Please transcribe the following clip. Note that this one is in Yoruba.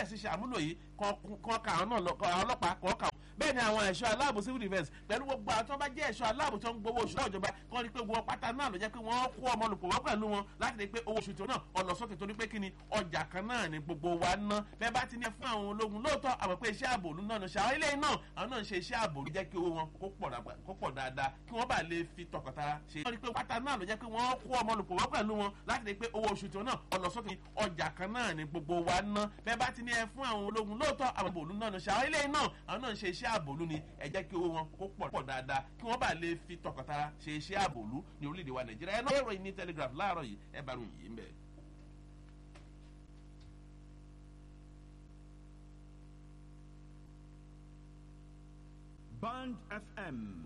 sí ṣe àmúlò yìí kan ka àwọn ọlọ́pàá kan kà bẹ́ẹ̀ ni àwọn ẹ̀ṣọ́ aláàbò civil defence pẹ̀lú gbogbo àwọn tó bá jẹ́ ẹ̀ṣọ́ aláàbò tó ń gbowó oṣù náà ìjọba kan rí pé gbogbo pátá náà ló jẹ́ pé wọ́n kó ọmọ olùkọ́ wọ́n pẹ̀lú wọn láti rí pé owó oṣù tó náà ọ̀nà sókè torí pé kí ni ọjà kan náà ni gbogbo wa ná bẹ́ẹ̀ bá ti ní fún àwọn ológun lóòótọ́ àwọn pé iṣẹ́ ààbò òlu náà ṣe àwọn ilé náà àwọn náà ń ṣe iṣẹ́ ààbò ló jẹ́ kí owó wọn kó pọ̀ dáadáa kí wọ́n bá lè fi tọkàntara ṣe. wọ́n rí pé pátá náà ló jẹ́ pé wọ́n kó ọmọ olùkọ́ wọ́n pẹ̀lú wọn láti rí pé owó oṣù tó náà ọ̀nà sókè ọjà kan náà ni gbogbo wa ná bẹ́ẹ̀ bá ti ní ẹ fún àwọn ológun lóòótọ́ àwọn òlu náà ṣe àwọn ilé náà àwọn náà ń ṣe iṣẹ́ ààbò òlu ni ẹ jẹ́ kí owó wọn kó pọ̀ pọ̀ dáadáa kí wọ́n bá lè fi tọkàntara ṣe iṣẹ́ ààbò òlu ní orílẹ̀-èdè wa nàìjíríà ẹ náà ẹ̀rọ yìí ní telegraph láàárọ̀ yìí ẹ bá ròyìn yìí ń bẹ̀. Band FM